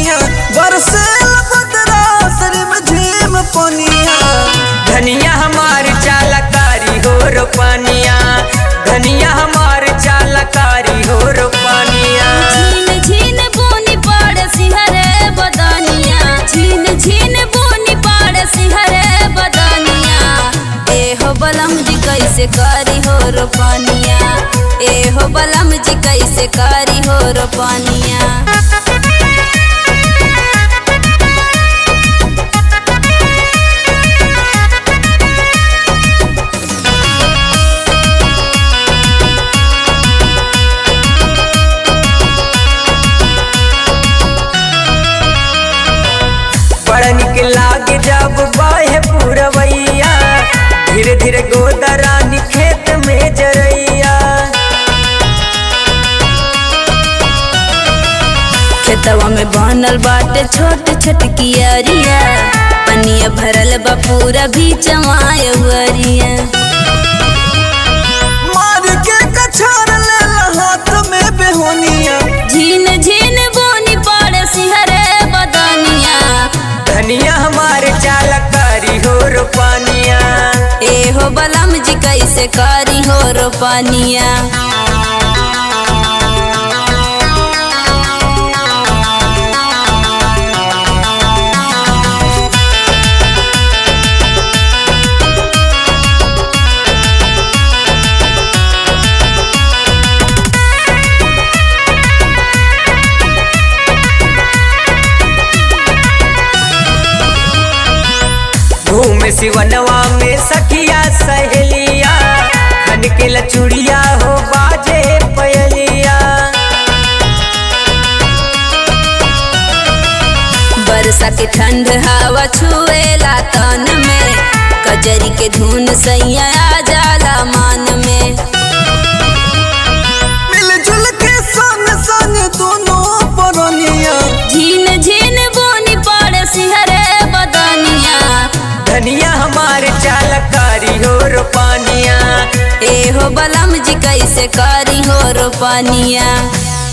पनिया बरसे बदरा शरीर में झीम पनिया धनिया हमार चालकारी हो रोपनिया धनिया हमार चालकारी हो रोपनिया झीन झीन बोनी पड़ सिहरे बदनिया झीन झीन बोनी पड़ सिहरे बदनिया ए हो बलम जी कैसे करी हो रोपनिया ए हो बलम जी कैसे करी हो रोपनिया बड़ा निक लागे जब बाहे पूरवैया धीरे धीरे गोदरानी खेत में जरैया खेतवा में बनल बाटे छोट छोट कियरिया पनिया भरल बा पूरा भी चमाय हुअरिया मार के कछार ले हाथ में बेहोनिया झीन झीन बोनी पड़े सिहरे बदनिया धनिया हमार चालकारी हो रोपनिया ए हो बलम जी कैसे करी हो रोपनिया घूम सिवनवा में सखिया सहेलिया खन के लचुड़िया हो बाजे पयलिया बरसा के ठंड हवा छुएला तन में कजरी के धुन सैया आ जाला मान में मिलजुल के संग संग दोनों परनिया झीन झीन बोनी पड़े सिहरे बदनिया धनिया हमार चालकारी हो रोपनिया ए हो बलम जी कैसे करी हो रोपनिया